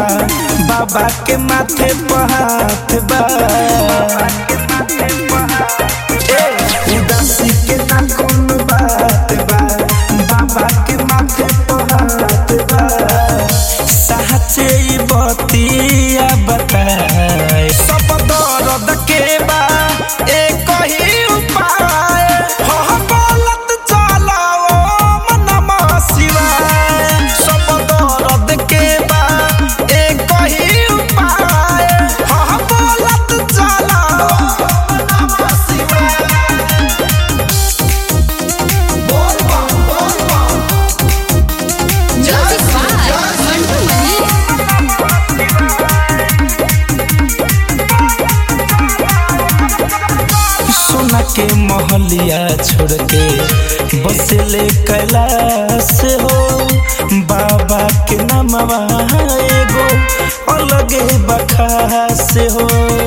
बाबा के माथे पर हाथ बा ए, उदासी के ना कोनो बात बा बाबा के माथे पर हाथ बा साचे ई बतिया बताए सब दर्द के बा एक ही उपाय हो बोलत चलाओ मनम शिवाय सब दर्द के बा एक ही उपाय हो बोलत चलाओ मनम शिवाय बोल बम बोल बम Music by Mantu Mani. सोना के महलिया छोड़ के बसले कैलाश हो बाबा के नामवा एगो अलगे बखास हो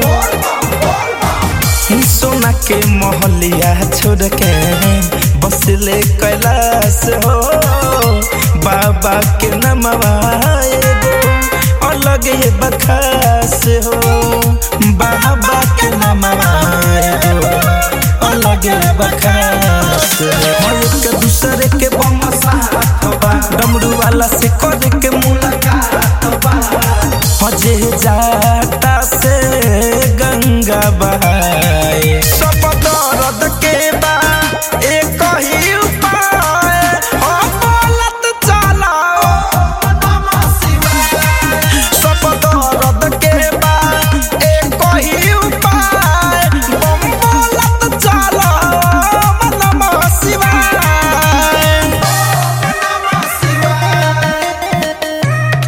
सोना के महलिया छोड़ के बसले कैलाश हो बाबा के नामवा एगो अलगे बखास हो बाबा के नामवा एगो अलगे बखास हो एक दूसरे के बम साथ बा डमरू वाला से कर के मुलाकात बा हजे जाता से गंगा बहाए सब दर्द के बा एक ही उपाय हो बोलत चलाओ नमः शिवाय सब दर्द के बा एक ही उपाय बम बोलत चलाओ नमः शिवाय नमः शिवाय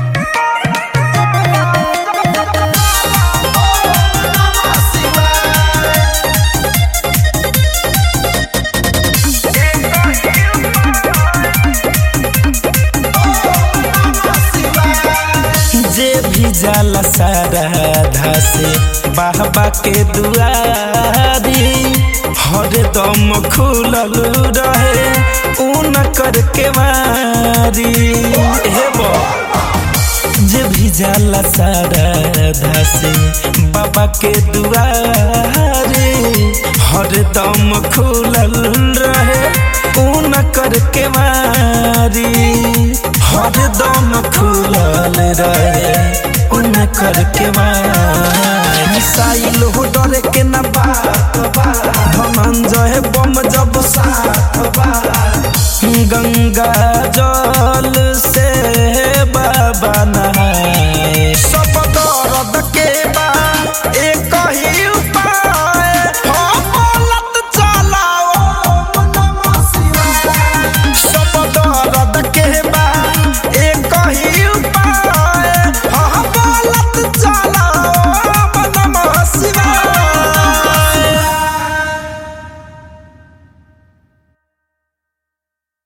जे भी जाला सारा से बाबा के दुआरी हरदम खुलल रहे ऊन करके मारी हे बा जे भी जाला सारा से बाबा के दुआरे हरदम खुलल रहे ऊन करके मारी हरदम खुलल रहे ऊन करके मारी मिसाइल हो डरे के ना बात बा धनंजय बम जब साथ बा गंगा जल से बाबा ना